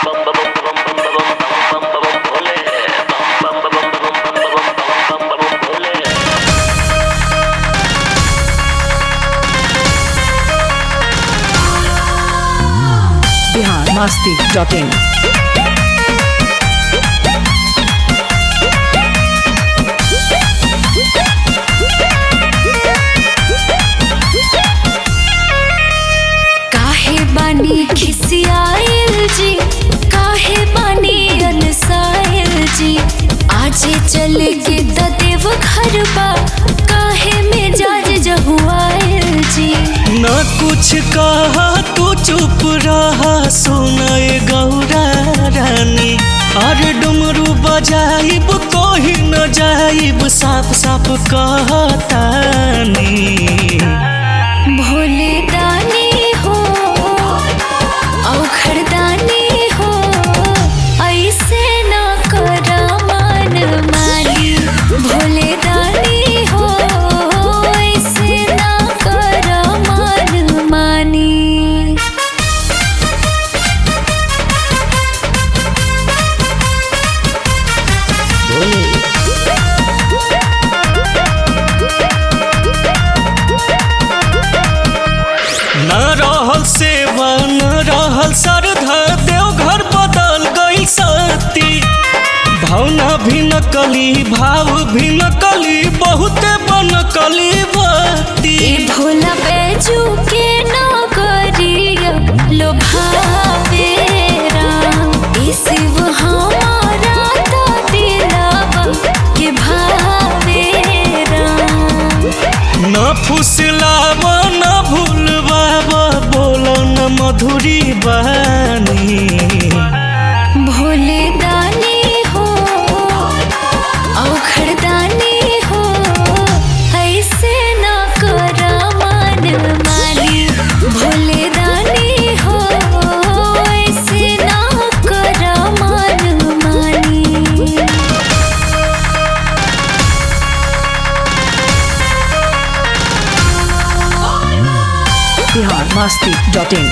Bihar Masti dot in काहे बानी खिसियाइल जी काहे बानी अनसाइल जी आजे चले के ददेव घर बा काहे में जाज जहुआइल जी न कुछ कहा तू चुप रहा सुनाए गौरा रानी अरे डुमरू बजाइब कोही न जाइब साफ साफ कहतानी भोले दानी हो औखड़ दानी हो ऐसे न करा मन मानी भोले दानी हो ऐसे न करा मन मानी न रहल सेवा न रहल श्रद्धा देवघर बदल गई सती भावना भी नकली भाव भी नकली बहुते बनकली भक्ति ए भोला बैजू के नगरिया लो भावे राम ए शिव हमारा तो दिलवा के भावे राम न फुसलाव न भूलबाब बोल न मधुरी बानी भोले दानी हो औखड़ दानी हो ऐसे न करा मन मानी भोले दानी हो ऐसे न करा मन मानी बिहार मस्ती डॉट इन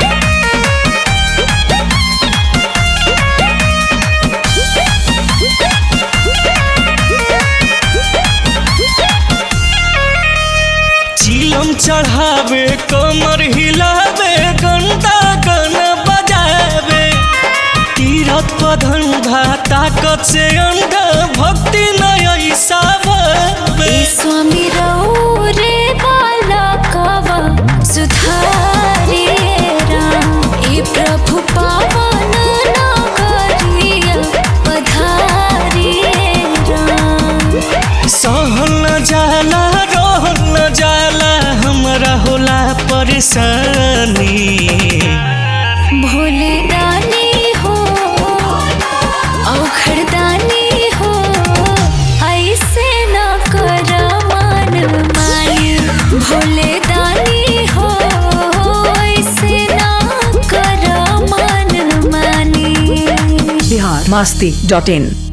चिलम चढ़ावे कमर हिलावे गंदा गन बजावे तीरथ पधंधा ताकत से अंधा भक्ति न ऐसा भावे ए स्वामी रऊ रे बाला कवा सुधारे राम ए प्रभु पावन नगरिया पधारे राम सहल न जाला रहल न जाला हमरा होला परेशानी भोले दानी हो औखड़ दानी हो ऐसे न करा मन मानी भोले दानी हो ऐसे न करा मन मानी बिहार मस्ती डॉट इन